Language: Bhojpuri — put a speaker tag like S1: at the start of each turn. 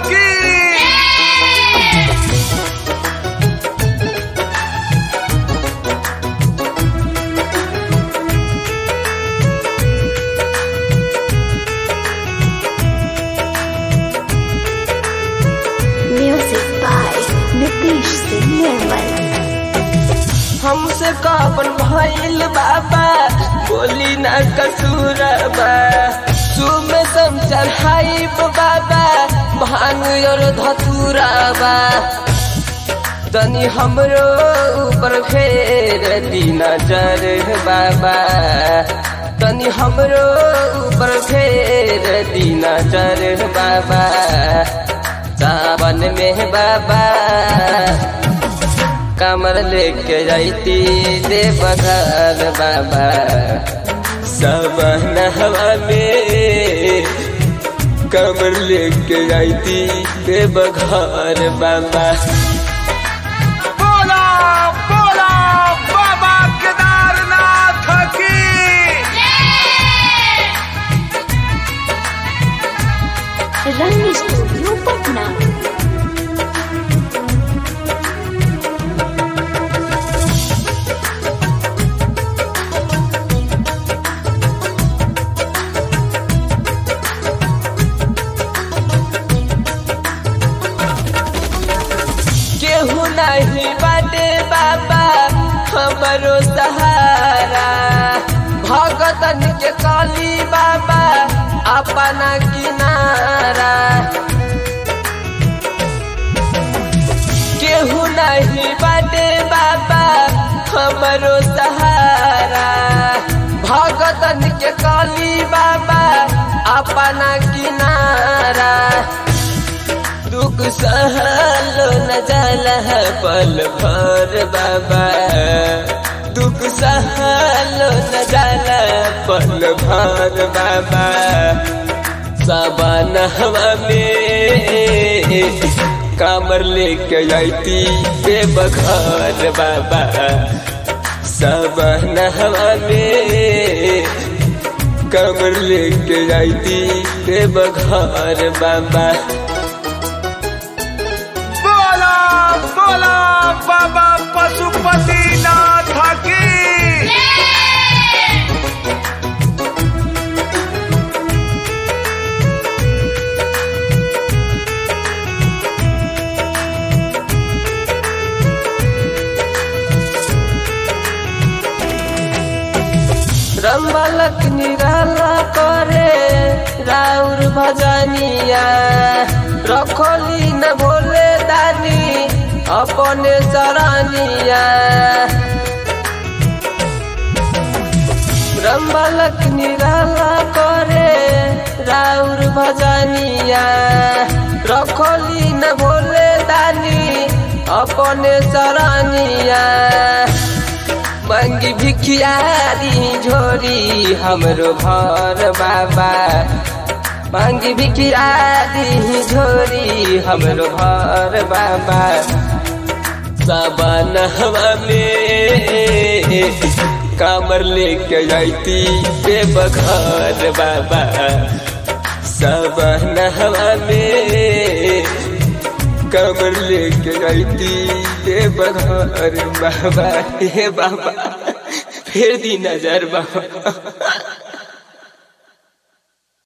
S1: की
S2: Music by Nitish Singh Nirmal.
S3: हमसे कापन भइल बाबा बोली न कसूरबा सुबह सम चढ़ाई बाबा भांग और धतुराबा तनी हमरो ऊपर फेर दी नजर बाबा तनी हमरो ऊपर फेर दी नजर बाबा सावन में बाबा कमर लेके जाती दे बघार बाबा सब नहवा में कमर लेके जाती दे बघार बाबा
S1: बोला बोला बाबा केदारनाथ की
S2: Rang Studio Patna.
S3: केहू नहीं बाटे बाबा हमरो सहारा भगतन के काली बाबा अपना किनारा केहू नहीं बाटे बाबा हमरो सहारा भगतन के काली बाबा अपना किनारा दुख सहलो न जाला है पल भर बाबा दुख सहलो न जाला पल भर बाबा सावन हवा में कामर लेके जाती बेबघर बाबा सावन हवा में कमर लेके जाती बेबघर बाबा
S1: बोला बोला बाबा पशुपतिनाथ की
S3: रमलक निराला करे राउर भजनिया रखोली न भोले दानी अपने सरानिया रमलक निराला करे राउर भजनिया रखोली न भोले दानी अपने सरानिया मंगी भिखियारी झोरी हमरो घर बाबा मंगी भिखियारी झोरी हमरो घर बाबा सावन हवा में कामर लेके जाती बेबघर बाबा सावन हवा में कमर लेके जाती हे बघर बाबा हे बाबा फिर दी नजर बाबा